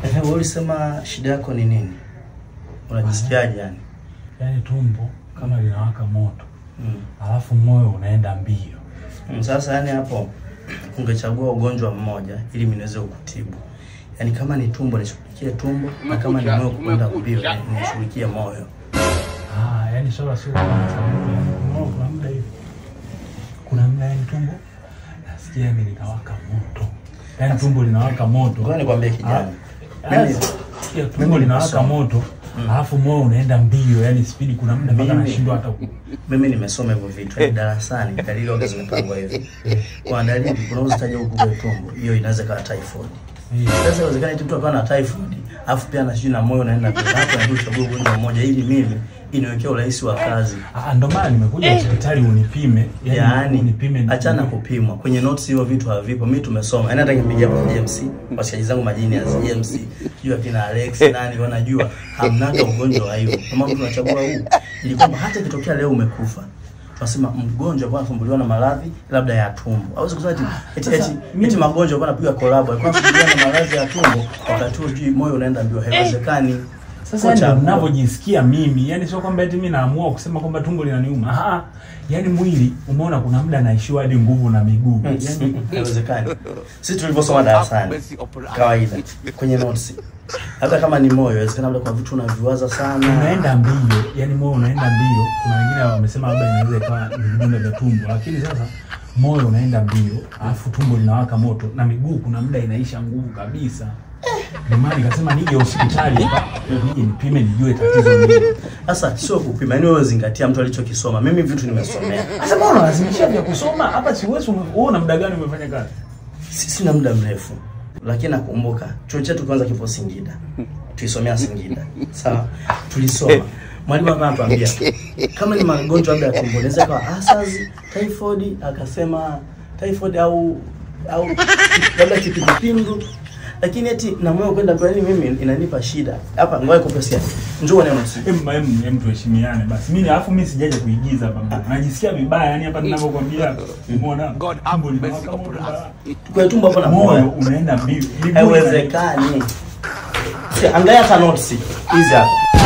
Ehe, wewe ulisema shida yako ni nini? Unajisikiaje yani? Yaani tumbo kama linawaka moto, Mm. alafu moyo unaenda mbio. Mm, Sasa yani hapo ungechagua ugonjwa mmoja ili mimi niweze kukutibu. Yaani kama ni tumbo nishughulikie tumbo na kama ni moyo kupenda mbio ni- nishughulikie moyo. Ah, yaani swala sio kama sababu ya moyo. Kuna muda hivi, kuna muda yani tumbo nasikia yani linawaka moto, yaani tumbo linawaka moto. Ngoja nikwambie kijana. Ah, Mimi sikia tumbo mimi linawaka nimesoma. moto, alafu moyo unaenda mbio, yani spidi, kuna muda mpaka Mimi- nashindwa hata ku mimi nimesoma hivyo vitu yaani darasani, dalili waga zimepangwa hivi. Kwa dalili kuna uzitaja huku kwa tumbo, hiyo inaweza kuwa typhoid. Eh, Sasa inawezekana eti mtu akawa na typhoid, alafu pia na sijui na moyo unaenda pia. Hapo ndio uchague ugonjwa mmoja ili mimi iniwekee urahisi wa kazi. Ah, ndo maana nimekuja hospitali unipime, yani Yaani unipime achana kupimwa. Kwenye notes hiyo vitu havipo. Mimi tumesoma. Yaani hata kimpigia kwa James, washikaji zangu majini ya James, jua kina Alex nani wanajua hamnaga ugonjwa wa hiyo. Kama mtu anachagua huu ili kwamba hata ikitokea leo umekufa tunasema mgonjwa alikuwa anasumbuliwa na maradhi labda ya tumbo. Hawezi kusema eti eti, Sasa, eti, mimi- eti magonjwa alikuwa anapiga collab, alikuwa anasumbuliwa na maradhi ya tumbo wakati huo juu moyo unaenda mbio. Haiwezekani. Sasa Kocha, ndio ninavyojisikia mimi, yani sio kwamba eti mimi naamua kusema kwamba tumbo linaniuma. Ah, yani mwili umeona, kuna muda naishiwa hadi nguvu na miguu. Yani haiwezekani. Sisi tulivyosoma darasani kawaida kwenye notes, hata kama ni moyo, inawezekana labda kwa vitu unaviwaza sana. unaenda mbio, yani moyo unaenda mbio. Kuna wengine wamesema labda inaweza ikawa ni vidonda vya tumbo, lakini sasa moyo unaenda mbio, alafu tumbo linawaka moto na miguu kuna muda inaisha nguvu kabisa. Ndio maana nikasema nije hospitali hapa, nije nipime nijue tatizo nini. Sasa sio kupima, yani wewe zingatia mtu alichokisoma. Mimi vitu nimesomea, Sasa mbona unalazimisha vya kusoma hapa? Siwezi. Wewe una muda gani umefanya kazi? Si- sina muda mrefu, lakini nakumbuka chuo chetu kwanza kipo Singida, tulisomea Singida, sawa. Tulisoma mwalimu hapa anatuambia kama ni magonjwa labda ya tumbo, inaweza kawa asas, typhoid, akasema typhoid au au labda kipindupindu lakini eti na moyo kwenda kwa yani mimi inanipa shida hapa. Ngoja kupesia, njoo neno Em, em, em tuheshimiane basi. Mimi alafu mimi sijaje kuigiza baba. Najisikia vibaya yani hapa ninavyokuambia. Umeona? God Tumbo have mercy linawaka upon moto. us. kwa tumbo hapo na Moyo moyo unaenda mbio. Miguu ina- haiwezekani. Si, Angalia hata notes hizi hapa.